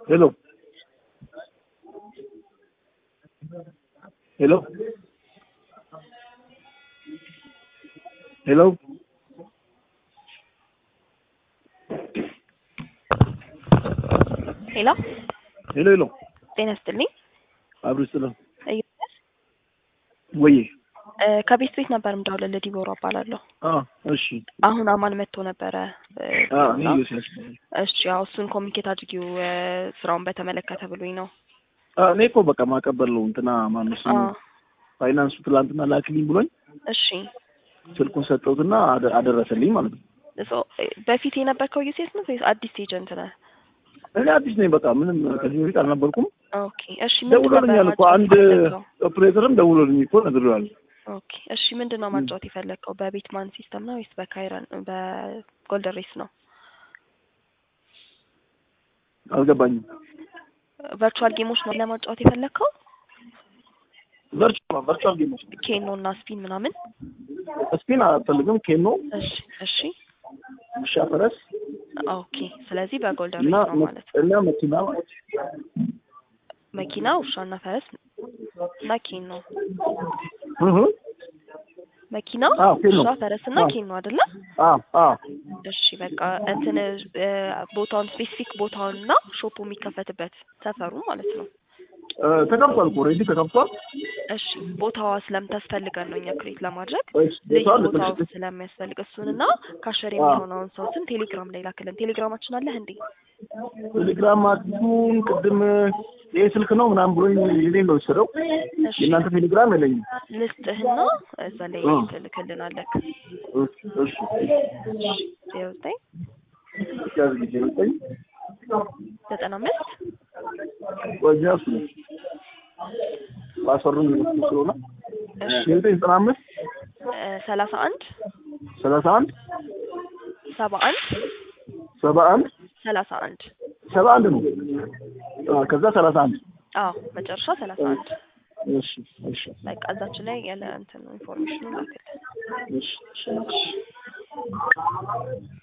Hello. Hello. Hello. ሄሎ ሄሎ ሄሎ ጤና ይስጥልኝ። አብሮ ስለ እዩስ ወይ እ ከቤት ቤት ነበር የምደውልልህ ዲቦራ እባላለሁ። አ እሺ አሁን አማን መጥቶ ነበረ እ አ እና ይኸው ሲያስ እሺ ያው እሱን ኮሚኒኬት አድርጊው እ ስራውን በተመለከተ ብሎኝ ነው። አ እኔ እኮ በቃ ማቀበል ነው እንትና ማነው ስሙ አ ፋይናንሱ ትላንትና ላክልኝ ብሎኝ እሺ ስልኩን ሰጠሁትና አደ- አደረሰልኝ ማለት ነው። ሶ በፊት የነበርከው ዩሴት ነው ወይስ አዲስ ኤጀንት ነህ? እኔ አዲስ ነኝ። በቃ ምንም ከዚህ በፊት አልነበርኩም። ኦኬ እሺ ምንድን ነበር ደውሎልኛል እኮ ማጫወት አንድ የፈለግከው? ኦፕሬተርም ደውሎልኝ እኮ ነግሬዋለሁ። ኦኬ እሺ ምንድን ነው ማጫወት የፈለግከው? በቤትማን ሲስተም ነው ወይስ በካይረን በጎልደን ሬስ ነው? አልገባኝም። ቨርቹዋል ጌሞች ነው ለማጫወት የፈለግከው? ቨርቹዋል ቨርቹዋል ጌሞች ኬኖ እና ስፒን ምናምን? ስፒን አልፈልግም። ኬኖ፣ እሺ እሺ ውሻ፣ ፈረስ ኦኬ ስለዚህ በጎልደን እና ሬስ ነው ማለት ነው። እና መኪና መኪና፣ ውሻና ፈረስ እና ኬን ነው። እህ መኪና፣ አዎ፣ ኬን ነው። ውሻ፣ ፈረስ እና አዎ። ኬን ነው አይደለ? አ አ እሺ በቃ እንትን እ ቦታውን ስፔሲፊክ ቦታውን እና ሾፑ የሚከፈትበት ሰፈሩ ማለት ነው። እ ተከፍቷል እኮ ኦልሬዲ ተከፍቷል። እሺ ቦታዋ ስለምታስፈልገን ነው እኛ ክሬት ለማድረግ እሺ ልዩ ቦታው ቦታው ለትንሽ ስለሚያስፈልግ እሱንና ካሸር አዎ። የሚሆነውን ሰው ስም ቴሌግራም ላይ ላክልን። ቴሌግራማችን አለህ እንዴ? ቴሌግራም አዲሱን ቅድም ይሄ ስልክ ነው ምናምን ብሎኝ የኔን ነው የወሰደው። እሺ የእናንተ ቴሌግራም የለኝም። ልስጥህና እዛ ላይ አዎ። ትልክልናለህ። እሺ እሺ ዜሮ ዘጠኝ ያዝ ጊዜ ዘጠኝ ዘጠና አምስት ወዲያ እሱ ነው ፓስወርዱን የሚወስዱ ስለሆነ እሺ ዘጠኝ ዘጠና አምስት እ ሰላሳ አንድ ሰላሳ አንድ ሰባ አንድ ሰባ አንድ ሰላሳ አንድ ሰባ አንድ ነው። አ ከዛ ሰላሳ አንድ አዎ መጨረሻ ሰላሳ አንድ እሺ እሺ በቃ እዛችን ላይ ያለ እንትን ኢንፎርሜሽኑ ላክልን። እሺ እሺ